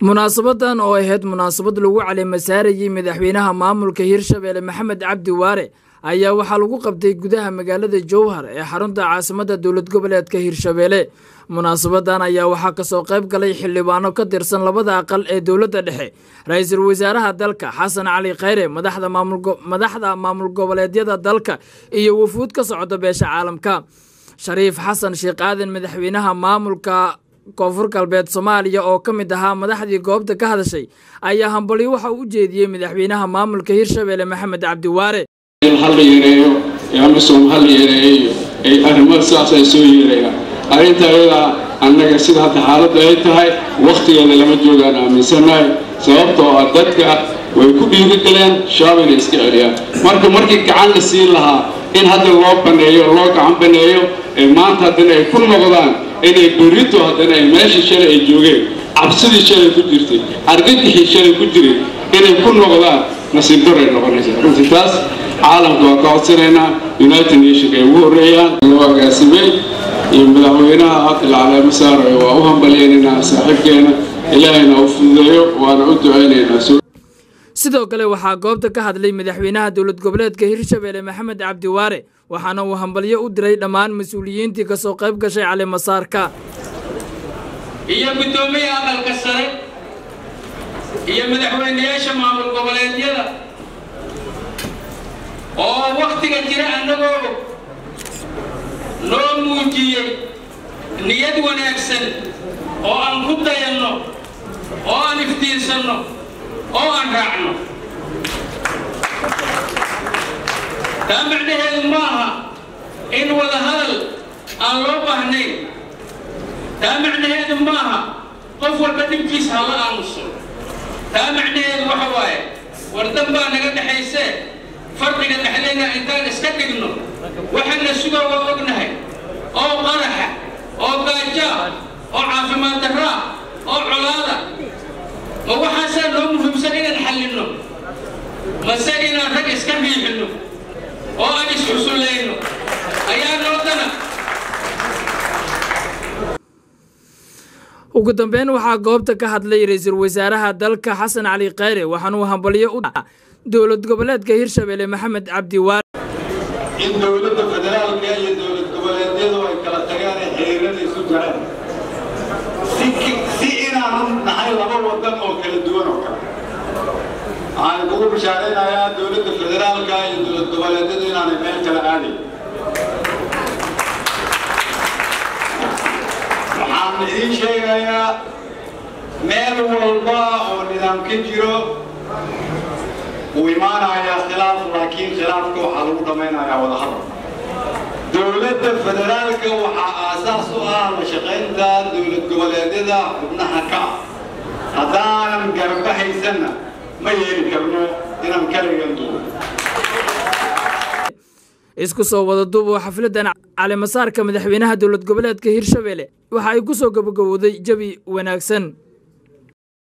munaasabadan oo ahayd munaasabad lagu caleemasaarayey madaxweynaha maamulka hirshabeelle maxamed cabdi waare ayaa waxaa lagu qabtay gudaha magaalada jowhar ee xarunta caasimadda dowlad goboleedka hirshabeelle munaasabadan ayaa waxaa kasoo qayb galay xildhibaano ka tirsan labada aqal ee dowladda dhexe ra-iisul wasaaraha dalka xasan cali khayre madaxda maamul goboleedyada dalka iyo wufuud ka socda beesha caalamka shariif xasan sheekh aadan madaxweynaha maamulka koonfur galbeed soomaaliya oo ka mid ahaa madaxdii goobta ka hadashay ayaa hambalyo waxa uu u jeediyey madaxweynaha maamulka hirshabeelle maxamed cabdi waare hal la yareeyo amisom hal la yareeyo ay arrimo sidaas ay soo yeerayaan arrinta ayadaa annaga sida hadda xaaladda ay tahay wakhtigeeda lama joogaan aaminsannahay sababtoo ah dadka way ku dhiirigeleen shabaab inay iska celiyaan marka markii gacan la siin lahaa in hadda loo baneeyo loo gacan baneeyo ee maanta haddana ay ku noqdaan inay berrito haddana ay meeshii shalay ay joogeen cabsidii shalay ku jirtay argagixii shalay ku jiray inay ku noqdaan nasiib daray noqonaysa runtii taas caalamka waa ka codsanaynaa united nationka ay ugu horreeyaan loo agaasimay iyo madaxweynaha hadda la caleemo saarayo waa u hambalyaynaynaa saaxiibkeena ilaahayna u fududeeyo waana u ducaynaynaa sidoo kale waxaa goobta ka hadlay madaxweynaha dowlad goboleedka hirshabeelle maxamed cabdi waare waxaana uu hambalyo u diray dhammaan mas-uuliyiintii kasoo qayb gashay caleemasaarka iyo guddoomiyaha aqalka sare iyo madaxweynayaasha maamul goboleedyada oo wakhtiga jira annagoo noo muujiyey niyad wanaagsan oo aan ku dayanno oo aan iftiinsanno oo aan raacno taa macnaheedu ma aha in wada hadal aan loo baahnayn taa macnaheedu ma aha qof walba dhibkiisa hala aamuso taa macnaheedu waxa waaye wardan baa naga dhexaysee farqiga dhexdayna intaan iska dhigno waxaana sugaa waa ognahay oo qaraxa oo gaajaa oo caafimaad darraa oo colaada ma waxaasaa noo muhiimsan inaan xallinno mase inaan rag iska riixinno oo aan isxusullayno ayaa noodana ugu dambeyn waxaa goobta ka hadlay ra-iisul wasaaraha dalka xasan cali khayre waxaanuu hambalyo u dowlad goboleedka hirshabeelle maxamed cabdi waare in dowladda federaalka iyo dowlad goboleedyadu ay kala tagaan ee xiriirada isu jiraan si inaanu nahay laba wadan oo kala duwan oo kale waxaan kugu bishaaraynayaa dowladda federaalka iyo dowlad goboleedyadu inaanay meel kala aadayn waxaan idiin sheegayaa meel walba oo nidaam ka jiro wuu imaanayaa khilaaf laakiin khilaafka waxaa lagu dhammaynayaa wadahadal dowladda federaalka waxaa aasaas u ah la shaqaynta dowlad goboleedyada xubnaha ka ah haddaanan garbahaysanna ma yeeli karno inaan kaligan duubo isku soo wada duuboo xafladan caleemasaarka madaxweynaha dowlad goboleedka hirshabeelle waxa ay ku soo gabagabowday jabi wanaagsan